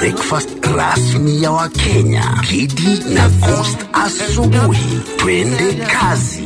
breakfast rasmi ya Wakenya, Kidi na Coast asubuhi. Twende kazi.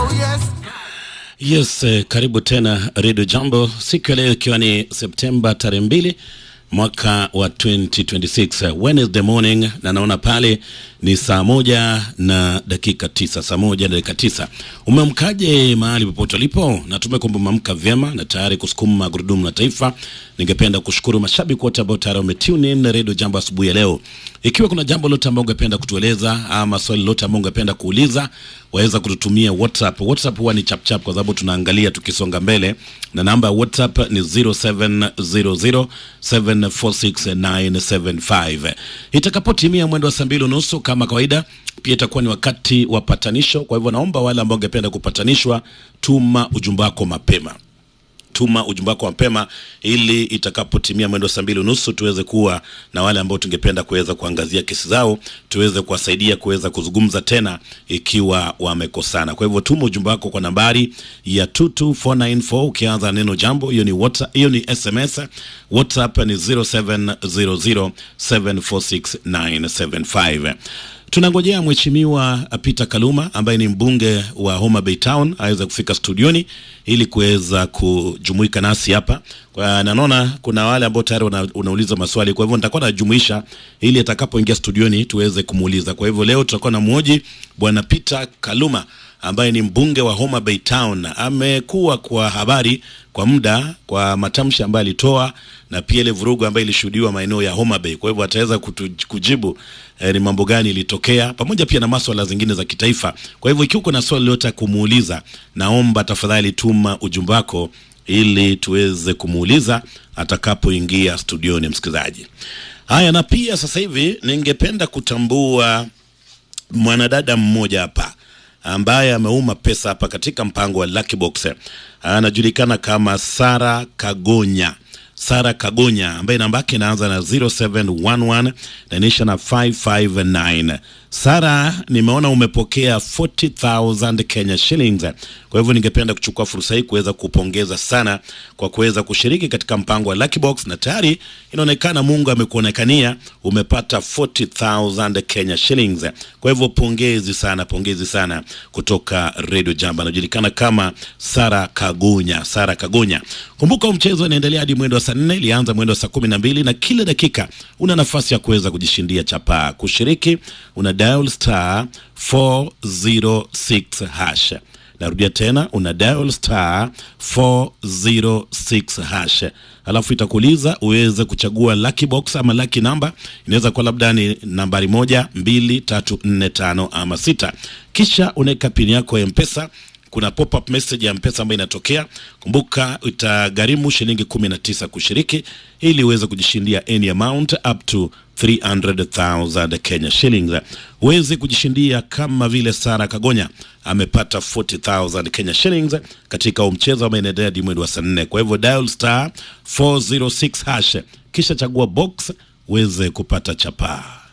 Yes, eh, karibu tena Radio Jambo siku ya leo ikiwa ni Septemba tarehe mbili mwaka wa 2026 eh, Wednesday morning, na naona pale ni saa moja na dakika tisa, saa moja na dakika tisa. Umeamkaje mahali popote ulipo? Natumai kwamba umeamka vyema na tayari kusukuma gurudumu la taifa. Ningependa kushukuru mashabiki wote ambao tayari wametune in Radio Jambo asubuhi ya leo. Ikiwa kuna jambo lote ambao ungependa kutueleza ama swali lote ambao ungependa kuuliza, waweza kututumia WhatsApp. WhatsApp huwa ni chapchap kwa sababu tunaangalia tukisonga mbele, na namba ya WhatsApp ni 0700746975. Itakapotimia mwendo wa saa mbili unusu kama kawaida, pia itakuwa ni wakati wa patanisho. Kwa hivyo naomba wale ambao ungependa kupatanishwa, tuma ujumbe wako mapema tuma ujumbe wako mapema ili itakapotimia mwendo saa mbili unusu tuweze kuwa na wale ambao tungependa kuweza kuangazia kesi zao, tuweze kuwasaidia kuweza kuzungumza tena ikiwa wamekosana. Kwa hivyo tuma ujumbe wako kwa nambari ya 22494 ukianza neno jambo, hiyo ni WhatsApp, hiyo ni SMS. WhatsApp ni 0700746975. Tunangojea mheshimiwa Peter Kaluma ambaye ni mbunge wa Homa Bay Town aweze kufika studioni ili kuweza kujumuika nasi hapa. Kwa na naona kuna wale ambao tayari una, unauliza maswali, kwa hivyo nitakuwa najumuisha ili atakapoingia studioni tuweze kumuuliza. Kwa hivyo leo tutakuwa na mmoji bwana Peter Kaluma ambaye ni mbunge wa Homa Bay Town. Amekuwa kwa habari kwa muda kwa matamshi ambayo alitoa na pia ile vurugu ambayo ilishuhudiwa maeneo ya Homa Bay. Kwa hivyo ataweza kutu- kujibu eh, ni mambo gani ilitokea, pamoja pia na maswala zingine za kitaifa. Kwa hivyo ikiwa kuna swali lolote ya kumuuliza, naomba tafadhali tuma ujumbe wako ili tuweze kumuuliza atakapoingia studioni, msikilizaji. Haya, na pia sasa hivi ningependa kutambua mwanadada mmoja hapa ambaye ameuma pesa hapa katika mpango wa Lucky Box. Anajulikana kama Sara Kagonya. Sara Kagonya ambaye namba yake inaanza na 0711 na inaisha na 559. Sara, nimeona umepokea 40,000 Kenya shillings. Kwa hivyo ningependa kuchukua fursa hii kuweza kupongeza sana kwa kuweza kushiriki katika mpango wa Lucky Box, na tayari inaonekana Mungu amekuonekania umepata 40,000 Kenya shillings. Kwa hivyo pongezi sana, pongezi sana kutoka Radio Jambo. Anajulikana kama Sara Kagonya, Sara Kagonya. Kumbuka huu mchezo unaendelea hadi mwendo wa saa nne, ilianza mwendo wa saa kumi na mbili na kila dakika una nafasi ya kuweza kujishindia chapaa. Kushiriki una dial star 406 hash. Narudia tena, una dial star 406 hash, alafu itakuuliza uweze kuchagua lucky box ama lucky number. Inaweza kuwa labda ni nambari moja, mbili, tatu, nne, tano ama sita, kisha unaweka pini yako ya mpesa kuna pop up message ya mpesa ambayo inatokea. Kumbuka itagharimu shilingi 19 kushiriki ili uweze kujishindia any amount up to 300,000 Kenya shillings. Uweze kujishindia kama vile Sara Kagonya amepata 40,000 Kenya shillings katika huu mchezo ambao inaendelea hadi mwezi wa saa nne. Kwa hivyo dial star 406 hash kisha chagua box uweze kupata chapaa.